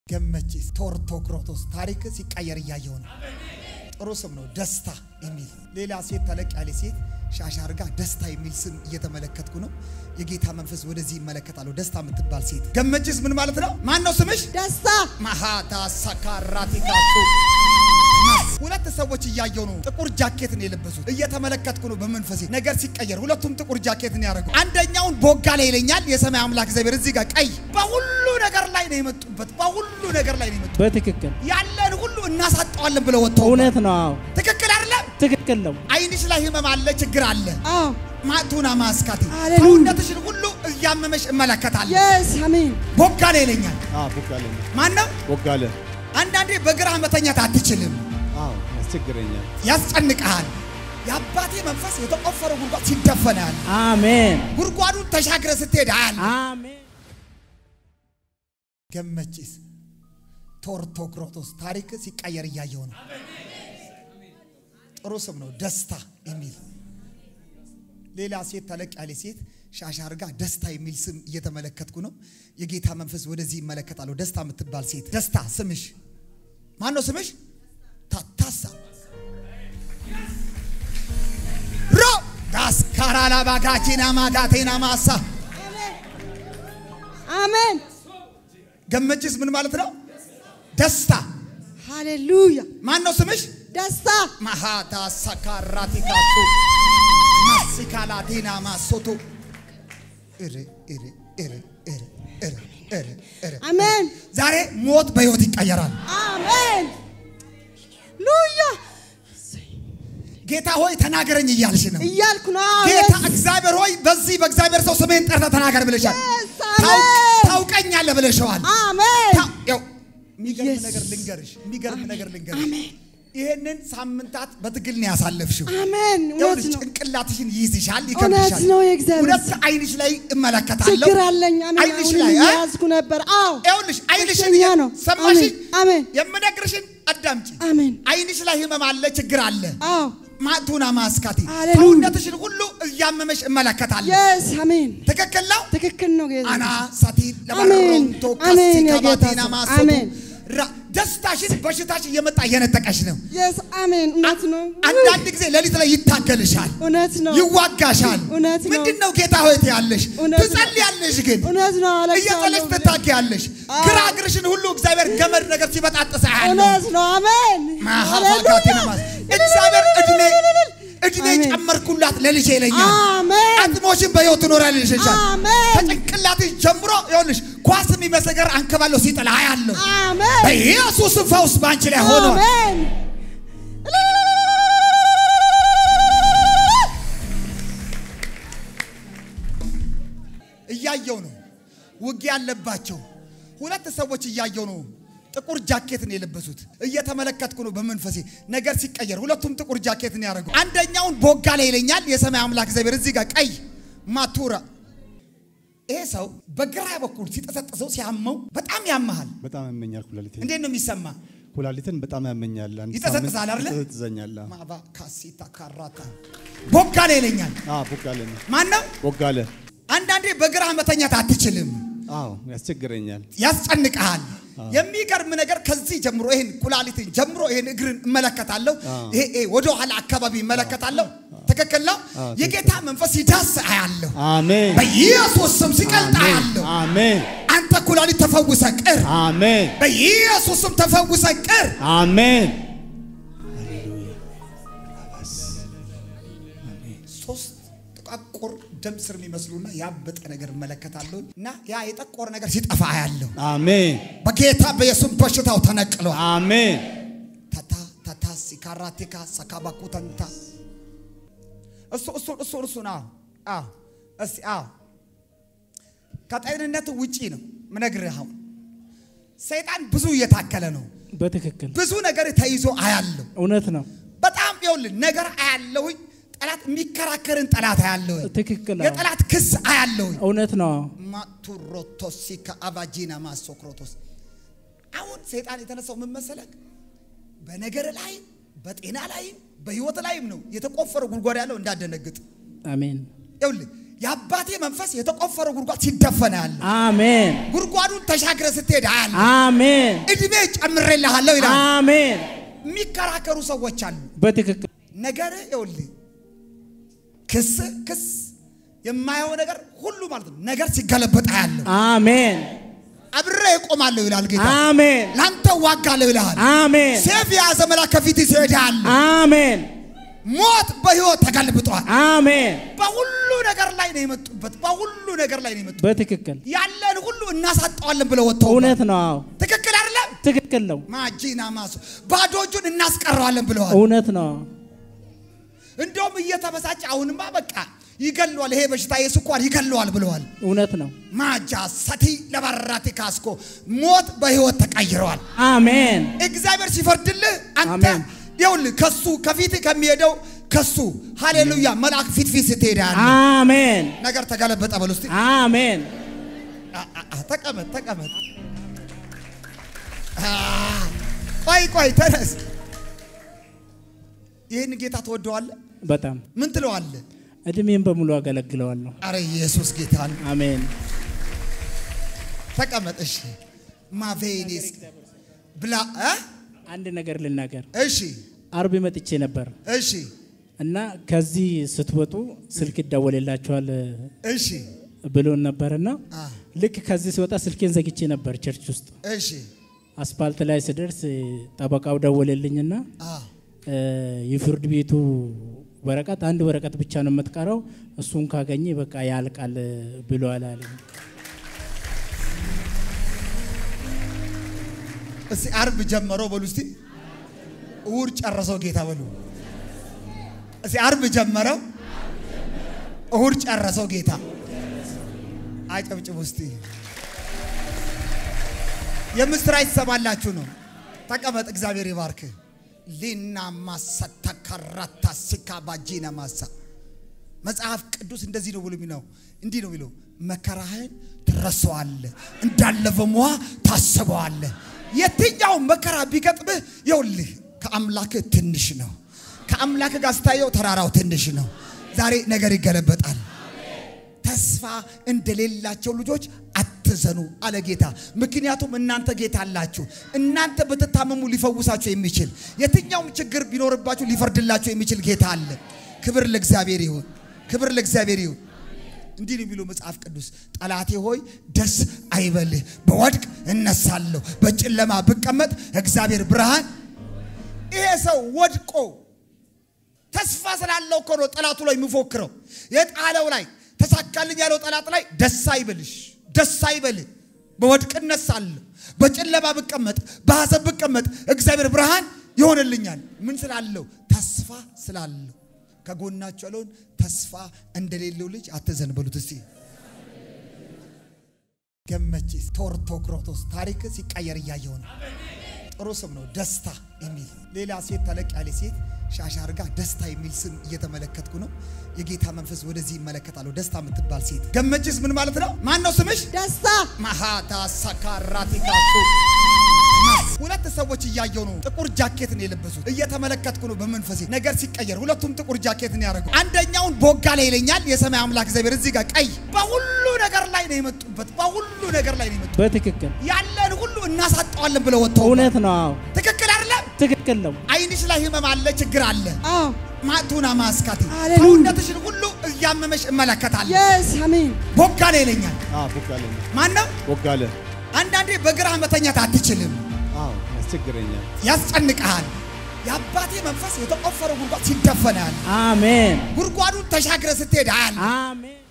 ገመቺስ ቶርቶክሮቶስ ታሪክ ሲቀየር እያየው ነው። ጥሩ ስም ነው። ደስታ የሚል ሌላ ሴት ተለቅ ያለ ሴት ሻሽ አርጋ ደስታ የሚል ስም እየተመለከትኩ ነው። የጌታ መንፈስ ወደዚህ ይመለከታለሁ። ደስታ የምትባል ሴት ገመቺስ ምን ማለት ነው? ማን ነው ስምሽ? ደስታ ማሃታ ሳካራቲካቱ ሁለት ሰዎች እያየው ነው። ጥቁር ጃኬት ነው የለበሱት። እየተመለከትኩ ነው በመንፈሴ ነገር ሲቀየር። ሁለቱም ጥቁር ጃኬት ነው ያደረጉ። አንደኛውን ቦጋ ላይ ይለኛል የሰማይ አምላክ እግዚአብሔር እዚህ ጋር ቀይ በሁሉ ነገር ላይ ነው የመጡበት። በሁሉ ነገር ላይ ነው የመጡበት። በትክክል ያለን ሁሉ እናሳጠዋለን ብለው ወጥተው እውነት ነው። አዎ ትክክል አይደለም። ትክክል ነው። አይንሽ ላይ ህመም አለ፣ ችግር አለ። አዎ ማቱና ማስካቲ ሃሌሉያ። ሰውነትሽን ሁሉ እያመመሽ እመለከታለሁ። የስ አሜን ቦጋ ላይ ይለኛል። አዎ ቦጋለ ማን ነው? ቦጋለ አንዳንዴ በግራ መተኛት አትችልም። አዎ ያስቸግረኛል። ያስጨንቅሃል። የአባቴ መንፈስ የተቆፈረ ጉድጓድ ሲደፈን ያለ አሜን ጉድጓዱን ተሻግረ ስትሄድ አያለ አሜን። ገመቺስ ቶርቶክሮቶስ ታሪክ ሲቀየር እያየው ነው። ጥሩ ስም ነው። ደስታ የሚል ሌላ ሴት ተለቅ ያለ ሴት ሻሽ አርጋ ደስታ የሚል ስም እየተመለከትኩ ነው። የጌታ መንፈስ ወደዚህ ይመለከታለሁ። ደስታ የምትባል ሴት ደስታ ስምሽ ማን ነው? ስምሽ ታታሳ ሮ ዳስካራላ ባጋቺና ማጋቴና ማሳ አሜን ገመቺስ ምን ማለት ነው? ደስታ ሃሌሉያ ማን ነው ስምሽ? ደስታ ማሃታ ሳካራቲካቱ ማሲካላቲና ማሶቶ እረ እረ እረ እረ እረ እረ እረ አሜን ዛሬ ሞት በሕይወት ይቀየራል። አሜን ሉያ ጌታ ሆይ ተናገረኝ እያልሽ ነው። እያልኩ ነው አዎ ጌታ የስ እግዚአብሔር ሆይ በዚህ በእግዚአብሔር ሰው ስሜን ጠርተህ ተናገር ብለሻል። Yes, ታውቅ- አሜን። ታውቀኛለህ ብለሸዋል። አሜን ታ- ያው የሚገርም Yes. ነገር ልንገርሽ፣ የሚገርም ነገር ልንገርሽ። አሜን ይሄንን ሳምንታት በትግል ነው ያሳለፍሽው። አሜን እውነት ይኸውልሽ ነው ጭንቅላትሽን ይይዝሻል፣ እውነት ይከብድሻል። ነው የእግዚአብሔር ሁለት አይንሽ ላይ እመለከታለሁ። ችግር አለኝ አሜን አይንሽ አሁንም ላይ አ? እየያዝኩ ነበር አዎ ይኸውልሽ አይንሽን በሽተኛ ነው። ሰማሽኝ? አሜን አሜን የምነግርሽን አዳምጪ። አሜን አይንሽ ላይ ህመም አለ፣ ችግር አለ። አዎ ማቱና ማስካቲ ሃሌሉያ። ሰውነትሽን ሁሉ እያመመሽ እመለከታለሁ። የስ አሜን ትክክል ነው። ትክክል ነው ጌታ አና ሳቲ አሜን። ለባሮንቶ አሜን ካሲ የጌታ ካባቲና ሰው። ማሶቶ አሜን። ራ- ደስታሽን በሽታሽ እየመጣ እየነጠቀሽ ነው። የስ አሜን እውነት ነው አንዳንድ ጊዜ ሌሊት ላይ ይታገልሻል፣ እውነት ነው ይዋጋሻል። እውነት ነው። ምንድን ነው ጌታ ሆይ ትያለሽ፣ እውነት ነው። ትጸልያለሽ፣ ግን እውነት ነው እየጸለሽ አለቅሳለሁ ትታጊያለሽ። አዎ። ግራ እግርሽን ሁሉ እግዚአብሔር ገመድ ነገር ሲበጣጥስ አያለሁ። እውነት ነው አሜን ማሃፋጋቲና ማስ እግዚአብሔር እድሜ እድሜ አሜን። ጨመርኩላት ለልጄ ይለኛል። አሜን አጥሞሽን በሕይወት ትኖሪያለሽ ይልሻል። አሜን ከጭንቅላትሽ ጀምሮ ይኸውልሽ ኳስ የሚመስል ነገር አንከባለሁ ሲጥል አያለሁ። አሜን በኢየሱስ ፈውስ በአንቺ ላይ ሆኗል። አሜን እያየው ነው። ውጊያ ያለባቸው ሁለት ሰዎች እያየው ነው። ጥቁር ጃኬት ነው የለበሱት። እየተመለከትኩ ነው በመንፈሴ ነገር ሲቀየር። ሁለቱም ጥቁር ጃኬት ነው ያደረጉ። አንደኛውን ቦጋ ላይ ይለኛል የሰማይ አምላክ እግዚአብሔር እዚህ ጋር ቀይ ማቱራ። ይሄ ሰው በግራ በኩል ሲጠሰጥሰው ሲያመው በጣም ያመሃል። በጣም ያመኛል ኩላሊቴን። እንዴት ነው የሚሰማ? ኩላሊትን በጣም ያመኛል። አንድ ይጠዘጥዛል ሳምንት አይደለ? ይጠዘጥዘኛል። አዎ። ማባ ካሲታ ካራታ ቦጋ ላይ ይለኛል። አዎ ቦጋለ ነው። ማን ነው? ቦጋለ አንዳንዴ በግራ መተኛት አትችልም። አዎ ያስቸግረኛል። ያስጨንቅሃል። የሚገርም ነገር ከዚህ ጀምሮ ይሄን ኩላሊትን ጀምሮ ይሄን እግርን እመለከታለሁ። አዎ። ይሄ ይሄ ወደ ኋላ አካባቢ እመለከታለሁ። ትክክል ነው። አዎ፣ የጌታ መንፈስ ሲዳስ አያለሁ። አሜን በኢየሱስ ስም ሲቀልጥ አሜን አያለሁ። አሜን አንተ ኩላሊት ተፈውሰ ቅር። አሜን በኢየሱስ ስም ተፈውሰ ቅር። አሜን ሶስት ጥቋቁር ደም ስር የሚመስሉና ያበጠ ነገር እመለከታለሁ እና ያ የጠቆረ ነገር ሲጠፋ አያለሁ። አሜን በጌታ በኢየሱስ በሽታው ተነቅሏል። አሜን ታታ ታታ ሲካራቴካ ሰካባኩ ተንታ እሱ እሱ እሱ እሱ ነው። አዎ እስቲ አዎ ከጤንነት ውጪ ነው ምነግርህ። አሁን ሰይጣን ብዙ እየታከለ ነው። በትክክል ብዙ ነገር ተይዞ አያለሁ። እውነት ነው። በጣም ይኸውልህ ነገር አያለሁኝ። ጠላት የሚከራከርን ጠላት አያለሁኝ። ትክክል አዎ። የጠላት ክስ አያለሁኝ። እውነት ነው። ማቱሮቶሲ ከአቫጂና ማሶክሮቶስ አሁን ሰይጣን የተነሳው ምን መሰለህ? በነገር ላይ በጤና ላይም በህይወት ላይም ነው የተቆፈረ ጉድጓድ ያለው እንዳደነግጥ። አሜን ይኸውልህ የአባቴ መንፈስ የተቆፈረው ጉድጓድ ሲደፈን ያለ አሜን ጉድጓዱን ተሻግረ ስትሄድ አያለ አሜን እድሜ ጨምሬልሃለሁ ይላል። አሜን የሚከራከሩ ሰዎች አሉ። በትክክል ነገር ይኸውልህ ክስ ክስ የማየው ነገር ሁሉ ማለት ነው ነገር ሲገለበጥ አያለሁ። አሜን አብሬ እቆማለሁ ይላል ጌታ። አሜን ለአንተ ዋጋለሁ ይልሃል። አሜን ሴፍ የያዘ መልአክ ከፊት ሲሄዳል። አሜን ሞት በህይወት ተገልብጧል። አሜን በሁሉ ነገር ላይ ነው የመጡበት። በሁሉ ነገር ላይ ነው የመጡበት። በትክክል ያለን ሁሉ እናሳጠዋለን ብለው ወጥተው እውነት ነው አዎ ትክክል አይደለም። ትክክል ነው ማጂና ማሱ ባዶ እጁን እናስቀረዋለን ብለዋል። እውነት ነው እንደውም እየተበሳጨ አሁንማ በቃ ይገለዋል፣ ይሄ በሽታ የስኳር ይገለዋል ብለዋል። እውነት ነው ማጃ ሰቲ ለበራቲ ካስኮ ሞት በህይወት ተቀይረዋል። አሜን እግዚአብሔር ሲፈርድልህ አንተ አሜን። ይኸውልህ ከሱ ከፊት ከሚሄደው ከሱ ሃሌሉያ መልአክ ፊት ፊት ስትሄዳለህ አሜን ነገር ተገለበጠ። በል ውስጥ አሜን ተቀመጥ ተቀመጥ። አ፣ ቆይ ቆይ ተነስ። ይህን ጌታ ትወደዋለህ? በጣም ምን ትለዋለህ? እድሜን በሙሉ አገለግለዋለሁ አረ ኢየሱስ ጌታ ነው። አሜን ተቀመጥ። እሺ ማቬኔስ ብላ እ? አንድ ነገር ልናገር እሺ አርብ መጥቼ ነበር እሺ እና ከዚህ ስትወጡ ስልክ ይደወልላችኋል እሺ ብሎን ነበርና አ፣ ልክ ከዚህ ሲወጣ ስልኬን ዘግቼ ነበር ቸርች ውስጥ እሺ አስፓልት ላይ ስደርስ ጠበቃው ደወለልኝና አ፣ እ፣ የፍርድ ቤቱ ወረቀት አንድ ወረቀት ብቻ ነው የምትቀረው እሱን ካገኘ በቃ ያልቃል ብሏል አለኝ። እስቲ አርብ ጀመረው በሉ እስቲ እሑድ ጨረሰው ጌታ በሉ እስቲ አርብ ጀመረው እሑድ ጨረሰው ጌታ አጨብጭቡ እስቲ የምስራች ትሰማላችሁ ነው ተቀመጥ እግዚአብሔር ይባርክ ሊና ማሰታ ካራታ ሲካ ባጂና ማሳ መጽሐፍ ቅዱስ እንደዚህ ነው ብሎ የሚለው እንዲህ ነው የሚለው መከራህን ትረሳዋለህ እንዳለፈ ውሃ ታስበዋለህ የትኛው መከራ ቢገጥምህ ይኸውልህ ከአምላክህ ትንሽ ነው ከአምላክህ ጋር ስታየው ተራራው ትንሽ ነው ዛሬ ነገር ይገለበጣል ተስፋ እንደሌላቸው ልጆች አትዘኑ አለ ጌታ። ምክንያቱም እናንተ ጌታ አላችሁ። እናንተ ብትታመሙ ሊፈውሳችሁ የሚችል የትኛውም ችግር ቢኖርባችሁ ሊፈርድላችሁ የሚችል ጌታ አለ። ክብር ለእግዚአብሔር ይሁን፣ ክብር ለእግዚአብሔር ይሁን። እንዲህ ነው የሚለው መጽሐፍ ቅዱስ፣ ጠላቴ ሆይ ደስ አይበልህ፣ በወድቅ እነሳለሁ፣ በጨለማ ብቀመጥ እግዚአብሔር ብርሃን። ይሄ ሰው ወድቆ ተስፋ ስላለው እኮ ነው ጠላቱ ላይ የሚፎክረው የጣለው ላይ ተሳካልኝ ያለው ጠላት ላይ ደስ አይበልሽ፣ ደስ አይበልህ። በወድቅ እነሳለሁ፣ በጨለማ ብቀመጥ፣ በሐዘን ብቀመጥ እግዚአብሔር ብርሃን ይሆንልኛል። ምን ስላለው? ተስፋ ስላለው። ከጎናቸው ያለውን ተስፋ እንደሌለው ልጅ አትዘን በሉት እስቲ። ገመቺስ ቶርቶክሮቶስ ታሪክ ሲቀየር እያየው ነው። ጥሩ ስም ነው ደስታ የሚል ሌላ ሴት ተለቅ ያለ ሴት ሻሻ አርጋ ደስታ የሚል ስም እየተመለከትኩ ነው። የጌታ መንፈስ ወደዚህ ይመለከታለሁ። ደስታ የምትባል ሴት ገመችስ ምን ማለት ነው? ማን ነው ስምሽ? ደስታ ማሃታ ሳካራቲካሱ ሁለት ሰዎች እያየው ነው። ጥቁር ጃኬት ነው የለበሱት። እየተመለከትኩ ነው በመንፈሴ ነገር ሲቀየር። ሁለቱም ጥቁር ጃኬት ነው ያደረጉ። አንደኛውን ቦጋ ላይ ይለኛል የሰማይ አምላክ እግዚአብሔር እዚህ ጋር ቀይ። በሁሉ ነገር ላይ ነው የመጡበት። በሁሉ ነገር ላይ ነው የመጡበት። በትክክል ያለን ሁሉ እናሳጠዋለን ብለው ወጥተው እውነት ነው አዎ ትክክል አይደለም። ትክክል ነው አይንሽ ላይ ህመም አለ፣ ችግር አለ። አዎ ማቱና ማስካቲ ሃሌሉያ። ሰውነትሽን ሁሉ እያመመሽ እመለከታለሁ። የስ አሜን ቦጋ ላይ ይለኛል። አዎ ቦጋለ ማን ነው? ቦጋለ አንዳንዴ በግራ መተኛት አትችልም፣ አዎ ያስቸግረኛል። ያስጨንቅሃል። የአባቴ መንፈስ የተቆፈረው ጉድጓድ ሲደፈን ያለ አሜን ጉድጓዱን ተሻግረ ስትሄድ አያለ አሜን